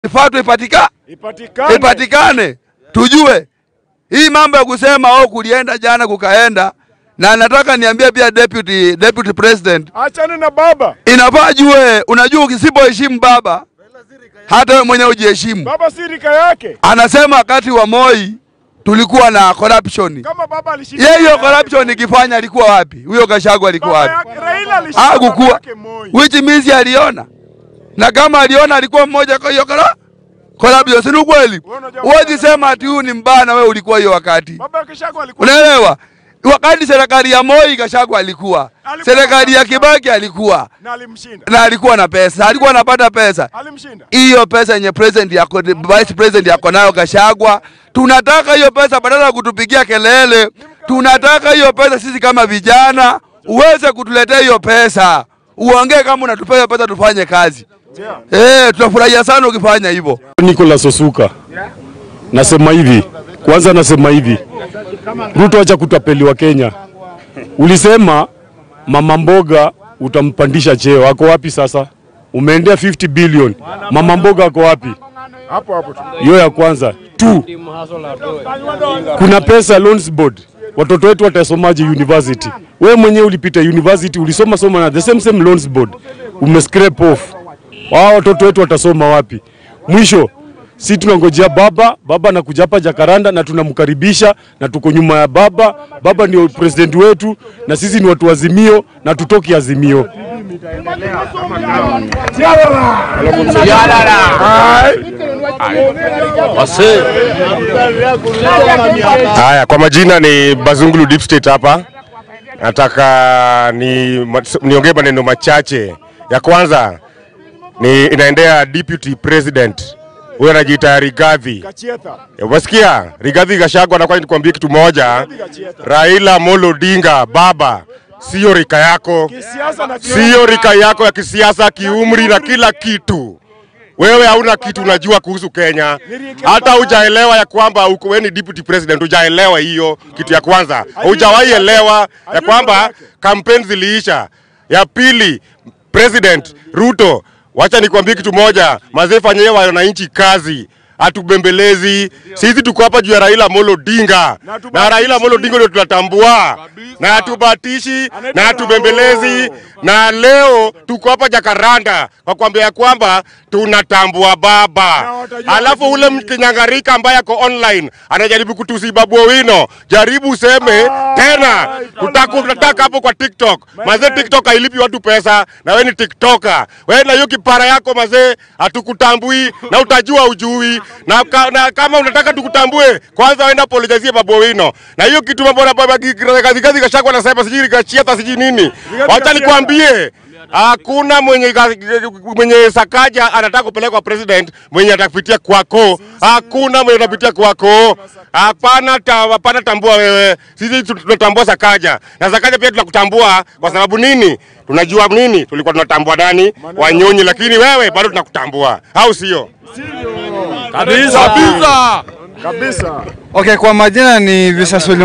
ifatwe ipatika Ipatikane. ipatikane, tujue hii mambo ya kusema oh, kulienda jana kukaenda. Na nataka niambie pia deputy, deputy president Achane na baba. inafaa jue, unajua ukisipoheshimu baba, hata wewe mwenyewe ujiheshimu. Baba si rika yake. Anasema wakati wa Moi tulikuwa na corruption. Kama baba alishinda. Yeye hiyo corruption ikifanya alikuwa wapi? Huyo Gachagua alikuwa Baba wapi? yake Raila alishinda. baba Hakukuwa. yake Moi. Which means aliona. Na kama aliona alikuwa mmoja kwa hiyo kora corruption, si ni kweli? Wewe unajua- Huwezi sema ati huyu ni mbaya na wewe ulikuwa hiyo wakati. Baba yake Shako alikuwa. Unaelewa? Wakati serikali ya Moi Gachagua alikuwa, Alikuwa serikali ya na- Kibaki alikuwa Na alimshinda. na alikuwa na pesa, alikuwa anapata pesa. Alimshinda. Hiyo pesa yenye president yako, vice president yako nayo Gachagua, tunataka hiyo pesa badala ya kutupigia kelele. Tunataka hiyo pesa sisi kama vijana uweze kutuletea hiyo pesa, uongee kama unatupea hiyo pesa tufanye kazi. Eh, tutafurahia sana ukifanya hivyo. Nicholas Osuka. Nasema hivi, kwanza nasema hivi. Ruto acha kutapeliwa Kenya. Ulisema mama mboga utampandisha cheo. Ako wapi sasa? Umeendea 50 billion. Mama mboga ako wapi? Hapo hapo tu. Hiyo ya kwanza. Two, kuna pesa loans board. Watoto wetu watasomaje university? Wewe mwenyewe ulipita university, ulisoma soma na the same same loans board. Ume scrape off. Wao watoto wetu watasoma wapi? Mwisho si tunangojea baba, baba anakuja hapa Jakaranda na tunamkaribisha na tuko nyuma ya baba. Baba ndio president wetu na sisi ni watu wa Azimio na tutoki Azimio. Haya, kwa majina ni Bazungulu Deep State hapa. Nataka ni niongee maneno machache. Ya kwanza ni inaendea deputy president huyo anajiita Rigathi. Kachietha. Umesikia? Rigathi Gachagua anakuwa nikwambie kitu moja. Raila Amolo Odinga baba, sio rika yako, Kisiasa na sio rika yako ya kisiasa, kiumri na kila kitu. Wewe hauna kitu unajua kuhusu Kenya, hata hujaelewa ya kwamba uko wewe ni deputy president, hujaelewa hiyo kitu ya kwanza. Hujawahi elewa ya kwamba kampeni ziliisha. Ya pili, president Ruto, wacha nikwambie kitu moja, mazee, fanyie wananchi kazi hatubembelezi sisi, tuko hapa juu ya Raila Amolo Odinga na Raila Amolo Odinga ndio tunatambua na hatubatishi na hatubembelezi, na leo tuko hapa Jakaranda kwa kuambia ya kwamba tunatambua baba. Alafu ule mkinyangarika ambaye ako online anajaribu kutusi Babu Owino, jaribu useme tena, tutaku- tutataka hapo kwa TikTok. Mazee, TikTok hailipi watu pesa, na wewe ni TikToker. Wewe na hiyo kipara yako mazee, hatukutambui na utajua ujui na, ka, na kama unataka tukutambue, kwanza wenda apologize Babu Owino na hiyo kitu mambo na baba Rigathi Gachagua anasema sijui Rigachieta sijui nini. Wacha nikwambie Hakuna mwenye, mwenye Sakaja anataka kupelekwa president mwenye atapitia kwako. Hakuna mwenye atapitia kwako. Hapana, ta, hapana tambua wewe. Sisi tu- tunatambua Sakaja na Sakaja pia tunakutambua kwa sababu nini? Tunajua nini? Tulikuwa tunatambua nani? Wanyonyi, lakini wewe bado tunakutambua, au sio? Kabisa. kabisa. Okay, kwa majina ni Visasulu.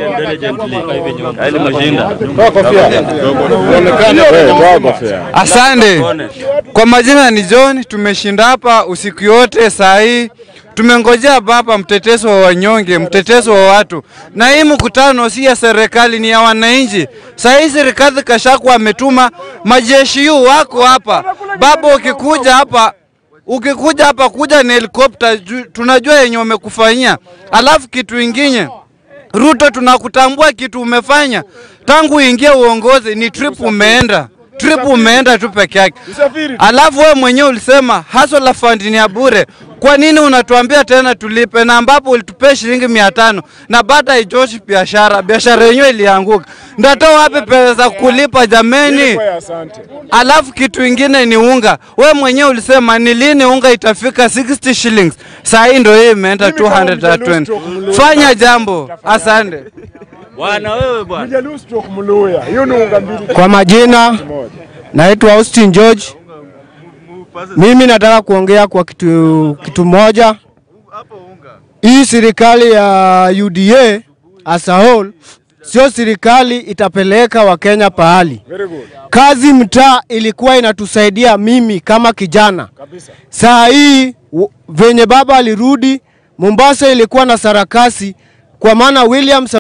Asante. Kwa majina ni John, tumeshinda hapa usiku yote saa hii. Tumengojea baba mtetezo wa wanyonge, mtetezo wa watu. Na hii mkutano si ya serikali, ni ya wananchi. Saa hii serikali Gachagua ametuma majeshi yu wako hapa. Baba, ukikuja hapa ukikuja hapa kuja na helikopta, ju- tunajua yenye wamekufanyia. Alafu kitu ingine Ruto, tunakutambua kitu umefanya tangu uingie uongozi, ni trip umeenda trip umeenda tu peke yake. Usafiri. Alafu wewe mwenyewe ulisema hustler fund ni ya bure. Kwa nini unatuambia tena tulipe, na ambapo ulitupea shilingi mia tano na baada haitoshi biashara, biashara yenyewe ilianguka. Ndatoa wapi pesa za kulipa jameni? Kwa asante. Alafu kitu ingine ni unga. We mwenyewe ulisema ni lini unga itafika 60 shillings. Saa hii ndio hii imeenda Mimi kama Mjaluo 220. stroke Mluo. Fanya jambo. Asante. Mjaluo stroke Mluya. Hiyo ni unga mbili Kwa majina moja. naitwa Austin George. Mimi nataka kuongea kwa kitu, kitu moja. Hii serikali ya UDA as a whole sio serikali itapeleka Wakenya pahali. Very good. Kazi mtaa ilikuwa inatusaidia mimi kama kijana. Kabisa. Saa hii w- venye baba alirudi Mombasa ilikuwa na sarakasi, kwa maana William